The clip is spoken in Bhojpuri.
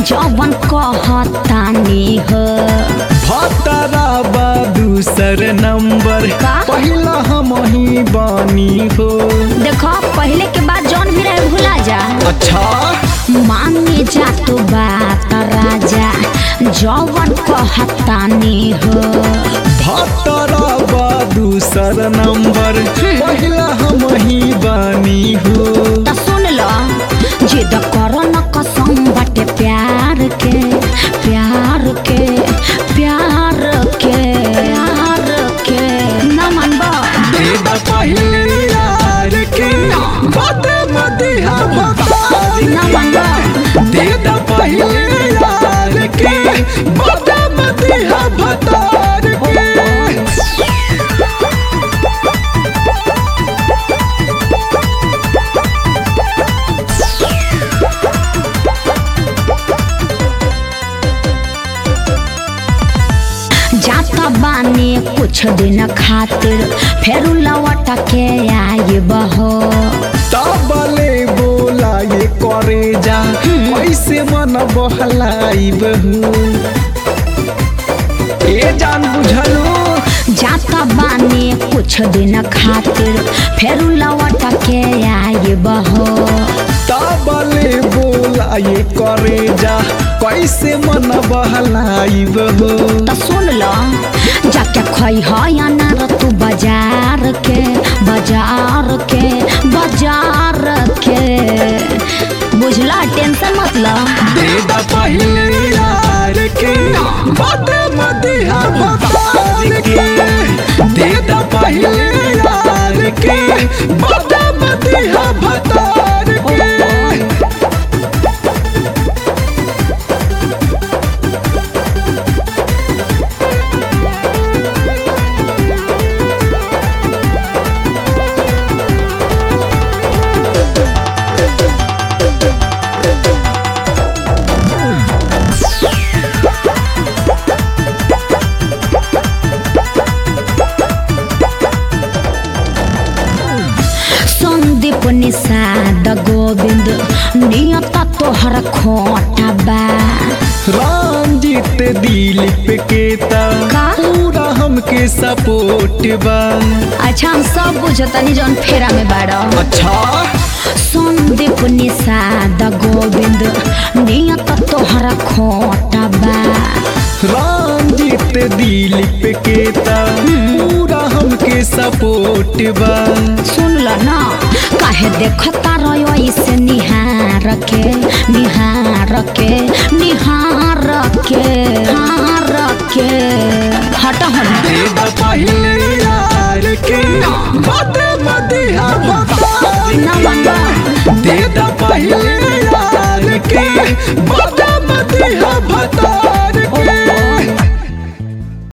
जवन कहतानी हो भतरा बा दूसर नंबर का? पहिला हम ही बानी हो देखो पहले के बाद जौन भी रहे भुला जा अच्छा माने जा तो बात राजा जवन कहतानी हो भतरा बा दूसर नंबर पहिला हम ही बानी हो त सुन ल जिद कर न कसम बाटे प्यार के प्यार के प्यार के प्यार के न मानबा देदा पहिले यार के बात मदिहा भतार न मानबा देदा पहिले यार के बात मदिहा भतार के जाता बानी कुछ दिन खातिर फेरू लौट के आई बहो तबले बोला ये करे जा कैसे मन बहलाई बहू ए जान बुझलू जाता बानी कुछ दिन खातिर फेरू लौट के आई बहो तबले बोला ये करे जा कैसे मन बहलाई बहू त सुन ल जाके खै है अनार तू बाजार के बाजार के बाजार के बुझला टेंशन मत ल देदा पहिले यार के बात मदिहा भतार के देदा पहिले यार के बात मदिहा भतार के संदीप निषाद गोविंद नियत तोहर खोटा बा रंजित दिलीप के ता का? पूरा हमके सपोर्ट बा अच्छा हम सब बुझतनी जौन फेरा में बाड़ा अच्छा संदीप निषाद गोविंद नियत तोहर खोटा बा रंजित दिलीप के ता पूरा हमके सपोर्ट बा सुन ल न काहे देखता रहो इसे निहार के निहार के निहार के हार के हट हट देदा पहिले यार के बात मदिहा भतार न बनबा देदा पहिले यार के बात मदिहा भतार